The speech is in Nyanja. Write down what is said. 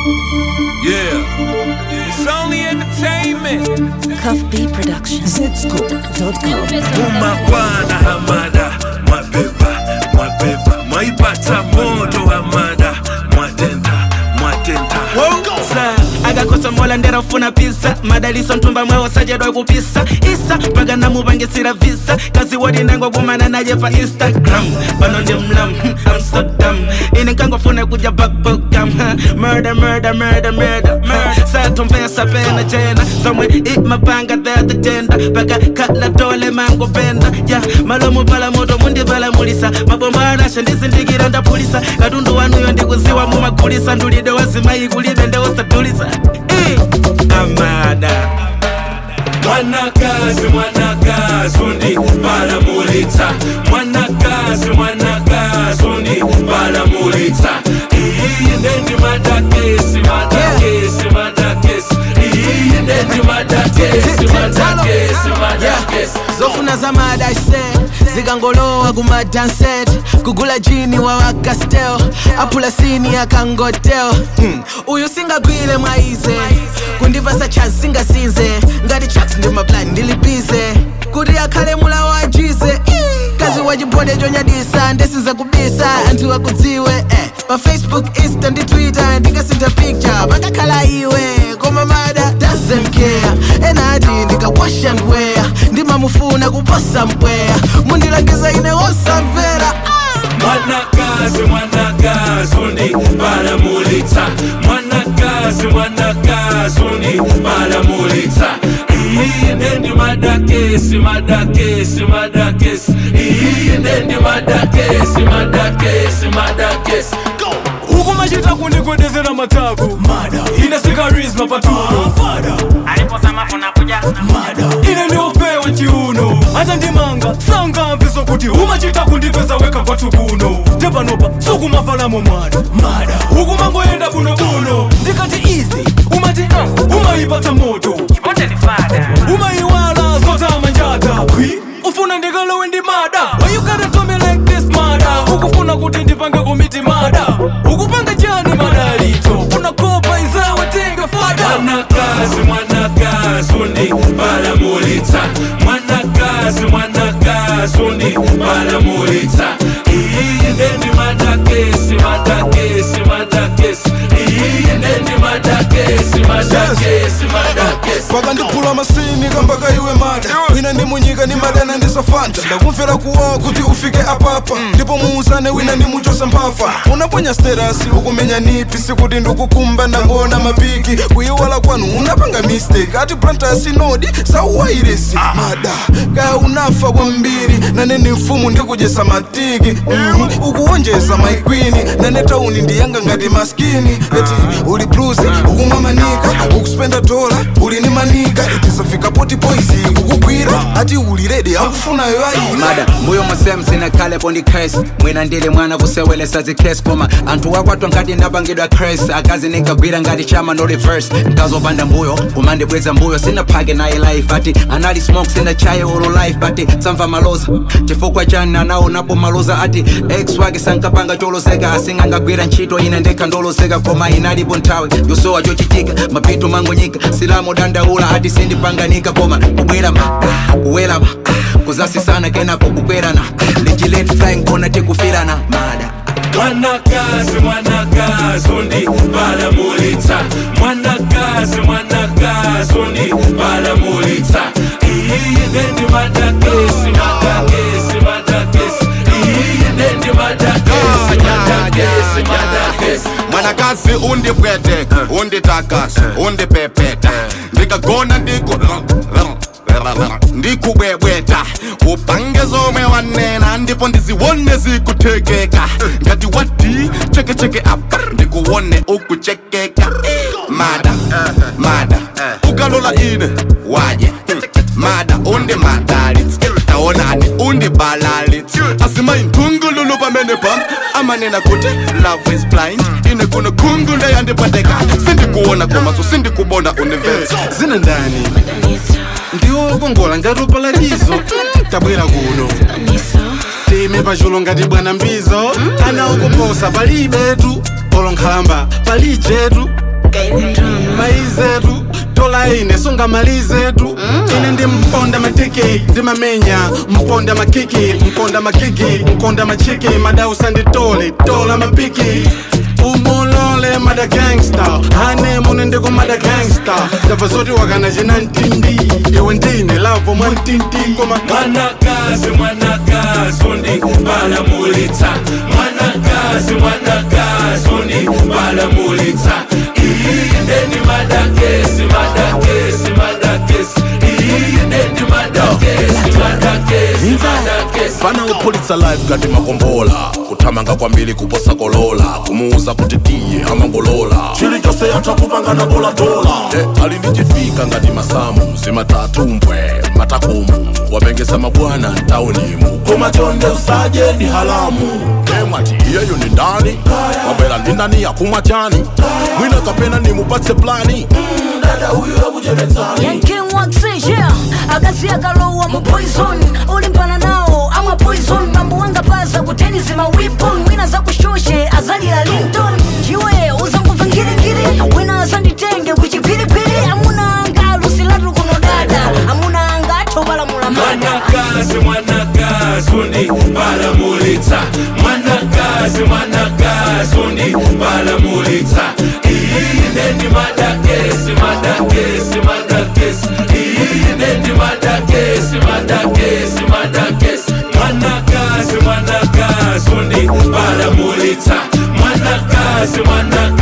Yeah. It's only entertainment. Cuff B Productions. Zscoop.com. Umakwana hamada mwabeba mwabeba mwaipata moto hamada mwatenda mwatenda Sa, agakosa mola nderafuna pisa madaliso ntumba mwewo sajedwa kupisa isa mpaka namupangisira visa kazi wodi ndangogumana naye pa instagram pano ndi mlam hmm, I'm so dumb ine nkangofuna kuja bakbokam murder murder murder murder murder satomvesa pena jena zomwe imapanga thatatenda paka kala tole mangopenda ya malomo pala moto mundipalamulisa mabomba anasha ndizindikira ndapulisa katundu wanuyo ndikuziwa mumagulisa ndulide wazimayi kulibe ndeusadulisa Eh, amada mwanakazi mwanakazi undi balamulitsa mwanakazi mwanakazi undi balamulitsa iyi ndendi madakesi madakesi madakesi iyi ndendi madakesi madakesi madakesi zofuna zamadase zikangolowa kumadanset kugula jini wa wakastel apula sini akangotel hmm. uyu singagwile mwaize kundipasa chance singasinze ngati tracks ndi maplani ndilibize kuti akhale mula wajize kazi wachibode chonyadisa ndisiza kubisa anthu akudziwe eh. pa facebook insta ndi twitter ndikasintha picture pakakhala iwe koma mada doesn't care enati ndikakwasha ndweya ndimamufuna kuposa mpweya mundilangiza ine wosamvera mwanakazi mwanakazi undi balamulitsa mwanakazi mwanakazi undi balamulitsa iyi ndendi madakesi madakesi madakesi iyi ndendi madakesi madakesi madakesi ukumachita kundikwedezera matako ine sikarisma patuno ine ndiopewa chiuno hata ndimanga sangamviso kuti umachita kundipeza weka kwathu kuno tepanopa sukumafalamo mwana ukumangoyenda bunobuno ndikati izi umati uh, umayipatsa moto umayiwala zotama njata ufuna ndikalowe ndi mada Why you gotta do me like this mada ukufuna kuti ndipange komiti mada ukupanga chani madalito unakopa izawe tenga fada mwanakazi mwanakazi undi balamulitsa mwanakazi mwanakazi undi balamulitsa iyi ndendi madakesi madakesi madakesi iyi ndendi madakesi madakesi madakesi pakandiphula masini kambaka iwe mada wina ndi munyika ni madana ndisafanta ndakumvera kuwawa kuti ufike apapa ndipo muuzane wina ndi muchosa mphafa unaponya sterasi ukumenya nipi sikuti ndikukumba ndangona mapiki kuyiwala kwanu unapanga mistake ati plantasi nodi sauwairesi mada kaya unafa kwambiri nane ni mfumu ndikujesa matiki Mhm. ukuwonjeza maikwini nane tauni ndiyanga ngati maskini eti uli bluzi ukumwa manika ukuspenda dola uli ni manika eti safika poti poizi kukugwira ati uli redi akufunayo ayi mada mbuyo musem sinakhalepo ndi cres mwina ndili mwana kusewelesa zikres koma anthu wakwatwa nkati ndapangidwa cres akazi ninkagwira ngati chama no reverse nkazopanda mbuyo kumandibweza mbuyo sinaphake naye life ati anali smoke sinachaye ulu life but samva maloza chifukwa chani anaonapo maloza ati ex wake sankapanga choloseka asingangagwira ntchito ine ndekha ndoloseka koma inalipo nthawi yosowa chochitika mapito mangonyika silamo dandaula ati sindipanganika koma kubwera ma kuwela ma kuzasisana kenapo kukwerana lichilet flying kona tikufirana mada mwanakazi mwanakazi undi balamulitsa mwanakazi mwanakazi undi balamulitsa iyi ndendi madakesi madakesi madakesi iyi ndendi madakesi madakesi madakesi mwanakazi undipweteka unditakasa undipepeta ndikagona ndiku ndikubwebweta upange zomwe wanena ndipo ndiziwone zikuthekeka ngati wati chekecheke apa ndikuwone ukuchekeka mada mada ukalola ine waje mada undi madalitsi taonani undi balalitsi asimayi nthungululu pamene pam amanena kuti love is blind ine kuno khungu ndeyandipweteka sindikuona komaso sindikubona universe zina ndani ndiwokongola ngati upalatizo tabwera kuno time pachulo ngati bwana mbizo ana ukuposa palibetu olo nkhalamba palijetu maizetu dola ine sungamalizetu ine ndi mponda matiki ndimamenya mponda makiki mponda makiki mponda machiki madausa nditole dola mapiki umulole mada gangsta hane mune ndiko mada gangsta ndabva zoti wakana china ntindi iwe ndine lavo mwa ntindi koma mwanakazi mwanakazi undibalamulitsa mwanakazi mwanakazi undibalamulitsa iyi ndeni madakesi madakesi madakesi iyi ndeni madakesi madakesi madakesi fana upulitsa live ngati makombola kuthamanga kwambiri kuposa kolola kumuuza kuti tiye amangolola chilichonse yatha kupangana dolatola e, ali ndi chifika ngati masamu zimatatumbwe matakumu wapengesa mabwana mtaunimu koma chonde usaje ndi halamu e mwati iyeyo ni ndani wabwera ndi ndani yakumwa chani mwina kapena nimupatse plani Mm, dada huyu akuchepetsani Yanking waxi, yeah Akazi akalowa mu poison Ulimpana nawo, ama poison Mambo wanga paza kuteni zima weapon Wina za kushoshe, azalira Linton Chiwe, uzanguva ngirigiri Wina azanditenge kuchipiripiri Amuna anga lusilatu kuno dada Amuna anga atobala mulamada mwanakazi mwanakazi undibalamulitsa mwanakazi mwanakazi undibalamulitsa iyi ndeni madakesi madakesi madakesi iyi ndeni madakesi madakesi madakesi mwanakazi mwanakazi undibalamulitsa mwanakazi mwanakazi